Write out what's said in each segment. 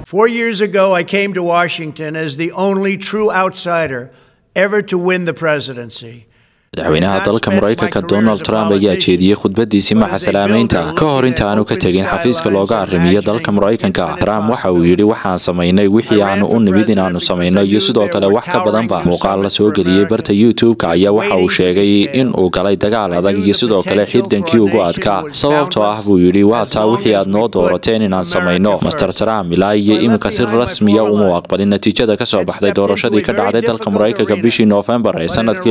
Four years ago, I came to Washington as the only true outsider ever to win the presidency. madaxweynaha dalka maraykanka donald trump ayaa jeediyey khudbadiisii maca salaameynta ka hor inta aanu ka tegin xafiiska looga arrimiyo dalka maraykanka trump waxa uu yidhi waxaan samaynay wixii aanu u nimid inaanu samayno iyo sidoo kale wax ka badanba muuqaal la soo geliyey barta youtube-ka ayaa waxa uu sheegay in uu galay dagaal adag iyo sidoo kale xirdankii ugu adkaa sababtoo ah buu yidhi waa taa wixii aad noo doorateen inaan samayno master trump ilaa iyo iminka si rasmiya uma aqbalin natiijada kasoo baxday doorashadii ka dhacday dalka maraykanka bishii noofembar ee sanadkii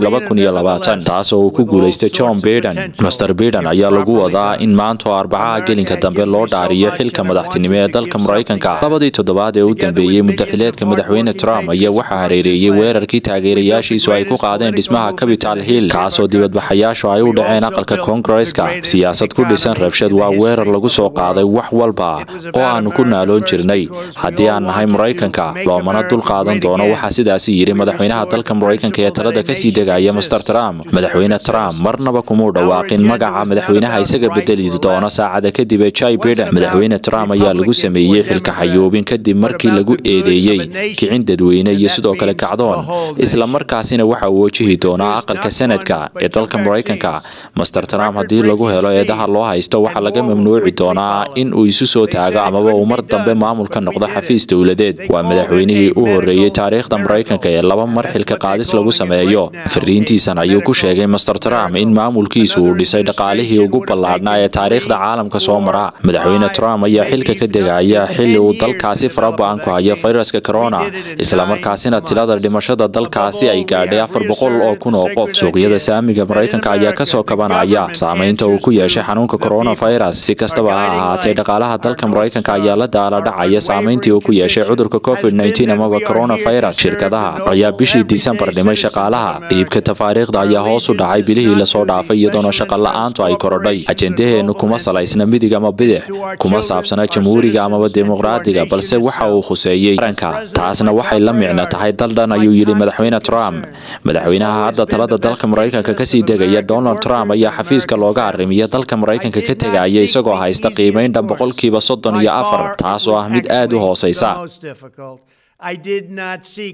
taasoo uu ku guulaystay john biden master biden ayaa lagu wadaa in maanta oo arbacaha gelinka dambe loo dhaariyo xilka madaxtinimo ee dalka maraykanka labadii toddobaad ee u dambeeyey muddaxileedka madaxweyne trump ayaa waxaa hareereeyey weerarkii taageerayaashiisu ay ku qaadeen dhismaha capital hill kaasoo dibadbaxayaashu ay u dhaceen aqalka koongareska siyaasad ku dhisan rabshad waa weerar lagu soo qaaday wax walba oo aanu ku naaloon jirnay haddii aan nahay maraykanka loomana dul qaadan doono waxaa sidaasi yidhi madaxweynaha dalka maraykanka ee talada kasii degaya master trump madaxweyne trump marnaba kumuu dhawaaqin magaca madaxweynaha isaga bedeli doona saacada kadib ee jai biden madaxweyne trump ayaa lagu sameeyey xilka xayuubin kadib markii lagu eedeeyey kicin dadweyne iyo sidoo kale kacdoon isla markaasina waxa uu wajihi doonaa aqalka sanadka ee dalka maraykanka master trump haddii lagu helo eedaha loo haysto waxaa laga mamnuuci doonaa in uu isu soo taago amaba uu mar dambe maamul ka noqdo xafiis dowladeed waa madaxweynihii u horeeyey taariikhda maraykanka ee laba mar xilka qaadis lagu sameeyo fariintiisan ayuu ku sheegay master trump in maamulkiisu uu dhisay dhaqaalihii ugu ballaadhnaa ee taariikhda caalamka soo mara madaxweyne trump ayaa xilka ka degaya xilli uu dalkaasi faraba'an ku hayo fayraska corona islamarkaasina tilada dhimashada dalkaasi ay gaadhay afar boqol oo kun oo qof suuqyada saamiga maraykanka ayaa kasoo kabanaya saamaynta uu ku yeeshay xanuunka coronavirus si kastaba ha ahaatee dhaqaalaha dalka maraykanka ayaa la daala dhacaya saamayntii uu ku yeeshay cudurka covid amaba coronavirus shirkadaha ayaa bishii disembar dhimay shaqaalaha iibka tafaariikhda ayaa hoos u dhacay bilihii lasoo dhaafay iyadoona shaqa la-aantu ay korodhay ajendaheennu kuma salaysna midig ama bidix kuma saabsana jamhuuriga amaba dimuqraadiga balse waxa uu khuseeyey qaranka taasna waxay la micno tahay daldhan ayuu yidhi madaxweyne trump madaxweynaha hadda talada dalka maraykanka kasii degaya donald trump ayaa xafiiska looga arrimiya dalka maraykanka ka tegaya isagoo haysta qiimayn dhan boqolkiiba soddon iyo afar taasoo ah mid aad u hooseysa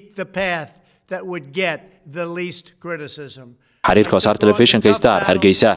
xiriirka wasaar telefishinka star hargeysa